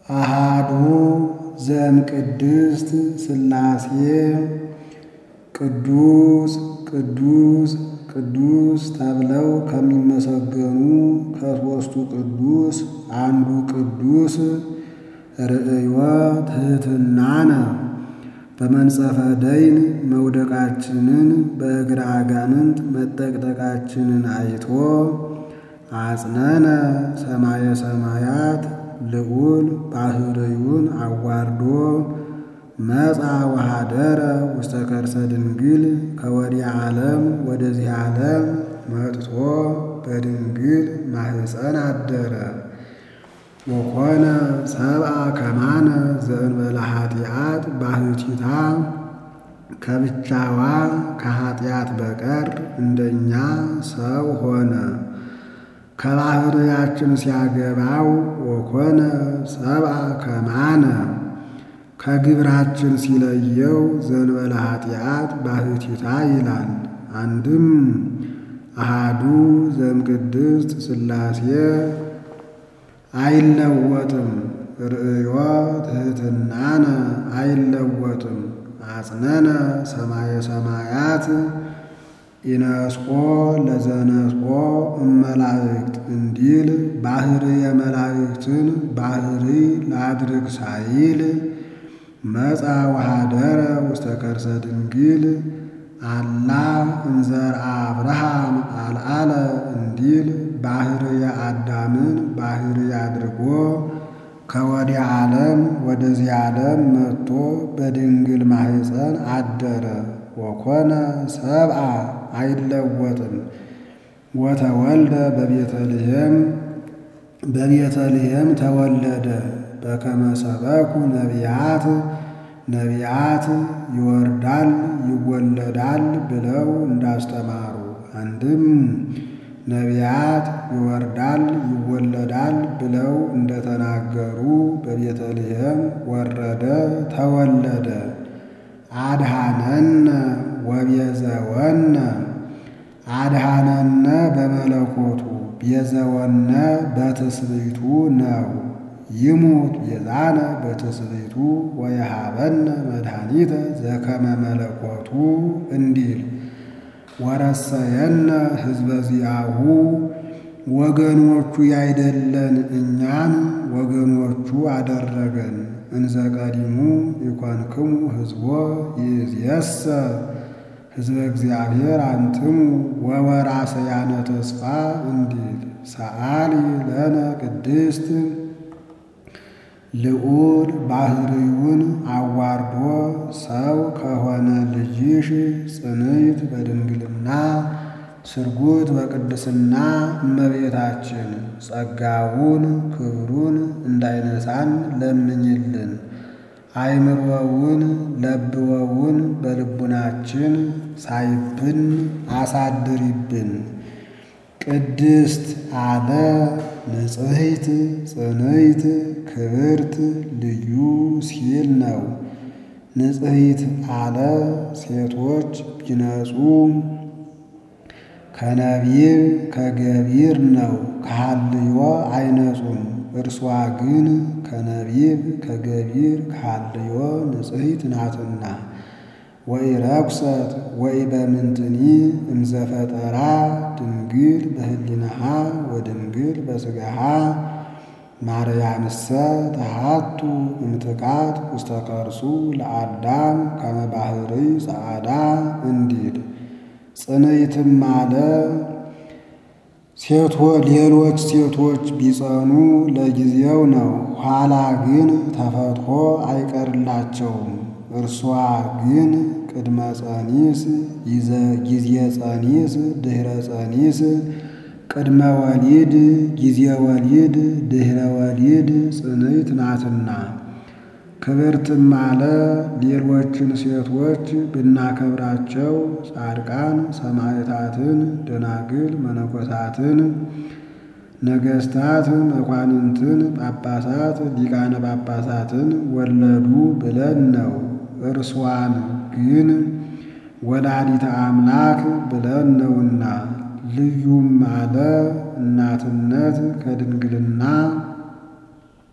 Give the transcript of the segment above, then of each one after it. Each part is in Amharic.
አሃዱ ዘእምቅድስት ሥላሴ ቅዱስ ቅዱስ ቅዱስ ተብለው ከሚመሰገኑ ከሦስቱ ቅዱስ አንዱ ቅዱስ ርእዮ ትሕትናነ በመንጸፈ ደይን መውደቃችንን በእግረ አጋንንት መጠቅጠቃችንን አይቶ አጽነነ ሰማየ ሰማያት ልዑል ባህርዩን አዋርዶ መጻ ወኀደረ ውስተ ከርሰ ድንግል ከወዲህ ዓለም ወደዚህ ዓለም መጥቶ በድንግል ማኅፀን አደረ። ወኮነ ሰብአ ከማነ ዘእንበለ ኃጢአት ባሕቲታ ከብቻዋ ከኃጢአት በቀር እንደኛ ሰው ሆነ። ከባሕርያችን ሲያገባው ወኮነ ሰብአ ከማነ ከግብራችን ሲለየው ዘእንበለ ኃጢአት ባሕቲታ ይላል። አንድም አሃዱ ዘእምቅድስት ሥላሴ አይለወጥም። ርእዮ ትሕትናነ አይለወጥም። አጽነነ ሰማየ ሰማያት ኢነስቆ ለዘነስቆ እመላእክት እንዲል ባሕርየ መላእክትን ባሕሪ ላድርግ ሳይል መጻ ወኀደረ ውስተ ከርሰ ድንግል አላ እንዘርአ አብርሃም አልዓለ እንዲል ባሕርየ አዳምን ባሕሪ አድርጎ ከወዲህ ዓለም ወደዚህ ዓለም መጥቶ በድንግል ማኅፀን አደረ። ወኮነ ሰብአ አይለወጥም። ወተወልደ በቤተልሔም በቤተልሔም ተወለደ። በከመ ሰበኩ ነቢያት ነቢያት ይወርዳል ይወለዳል ብለው እንዳስተማሩ አንድም ነቢያት ይወርዳል ይወለዳል ብለው እንደተናገሩ በቤተልሔም ወረደ ተወለደ። አድኀነነ ወቤዘወነ አድኀነነ በመለኮቱ ቤዘወነ በትስብእቱ ነው። ይሙት ቤዛነ በትስብእቱ ወየሃበነ መድኃኒተ ዘከመ መለኮቱ እንዲል ወረሰየነ ሕዝበ ዚአሁ ወገኖቹ ያይደለን እኛን ወገኖቹ አደረገን። እንዘ ቀዲሙ ይኮንክሙ ሕዝቦ ይእዜሰ ሕዝበ እግዚአብሔር አንትሙ ወወራሰያነ ተስፋ እንዲል ሰአሊ ለነ ቅድስት ልዑል ባሕርዩን አዋርዶ ሰው ከሆነ ልጅሽ ጽንዕት በድንግልና ስርጉት በቅድስና እመቤታችን ጸጋውን ክብሩን እንዳይነሳን ለምኝልን። አይምሮውን ለብወውን በልቡናችን ሳይብን አሳድሪብን። ቅድስት አለ ንጽሕት ጽንዕት ክብርት ልዩ ሲል ነው። ንጽሕት አለ ሴቶች ቢነጹ ከነቢብ ከገቢር ነው ከሐልዮ አይነጹም። እርሷ ግን ከነቢብ ከገቢር ከሐልዮ ንጽሕት ናትና። ወኢረኩሰት ወኢበምንትኒ እምዘፈጠራ ድንግል በህሊናሃ ወድንግል በሥጋሃ ማርያምሰ ተሃቱ እምትካት ውስተ ከርሱ ለአዳም ከመ ባሕርይ ጸዓዳ እንዲል ጽንዕትም አለ ሴቶ ሌሎች ሴቶች ቢጸኑ ለጊዜው ነው፣ ኋላ ግን ተፈትሖ አይቀርላቸውም። እርሷ ግን ቅድመ ጸኒስ ጊዜ ጸኒስ ድኅረ ጸኒስ ቅድመ ወሊድ ጊዜ ወሊድ ድኅረ ወሊድ ጽንዕት ናትና። ክብርትም አለ ሌሎችን ሴቶች ብናከብራቸው ጻድቃን ሰማዕታትን፣ ደናግል መነኮሳትን፣ ነገሥታት መኳንንትን፣ ጳጳሳት ሊቃነ ጳጳሳትን ወለዱ ብለን ነው። እርሷን ግን ወላዲተ አምላክ ብለን ነውና። ልዩም አለ እናትነት ከድንግልና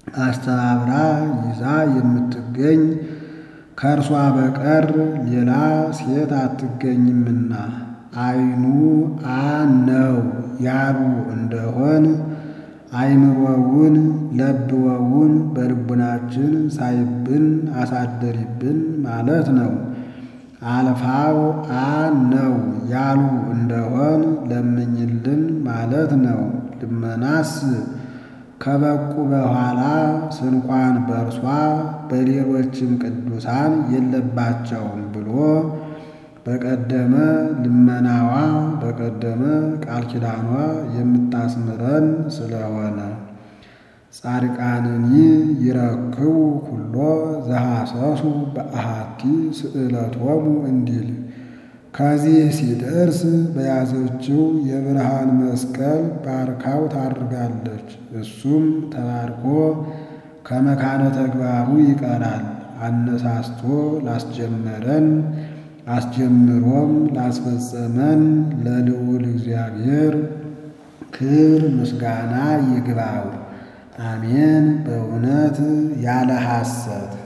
አስተባብራ ይዛ የምትገኝ ከእርሷ በቀር ሌላ ሴት አትገኝምና አይኑ አ ነው ያሉ እንደሆን አይምሮውን ለብወውን በልቡናችን ሳይብን አሳደሪብን ማለት ነው። አልፋው አ ነው ያሉ እንደሆን ለምኝልን ማለት ነው። ልመናስ ከበቁ በኋላ ስንኳን በእርሷ በሌሎችም ቅዱሳን የለባቸውም ብሎ በቀደመ ልመናዋ በቀደመ ቃል ኪዳኗ የምታስምረን ስለሆነ ጻድቃንኒ ይረክቡ ኩሎ ዘሐሰሱ በአሐቲ ስእለቶሙ እንዲል ከዚህ ሲደርስ በያዘችው የብርሃን መስቀል ባርካው ታርጋለች። እሱም ተባርኮ ከመካነ ተግባሩ ይቀራል። አነሳስቶ ላስጀመረን አስጀምሮም ላስፈጸመን ለልዑል እግዚአብሔር ክብር ምስጋና ይግባው። አሜን። በእውነት ያለ ሐሰት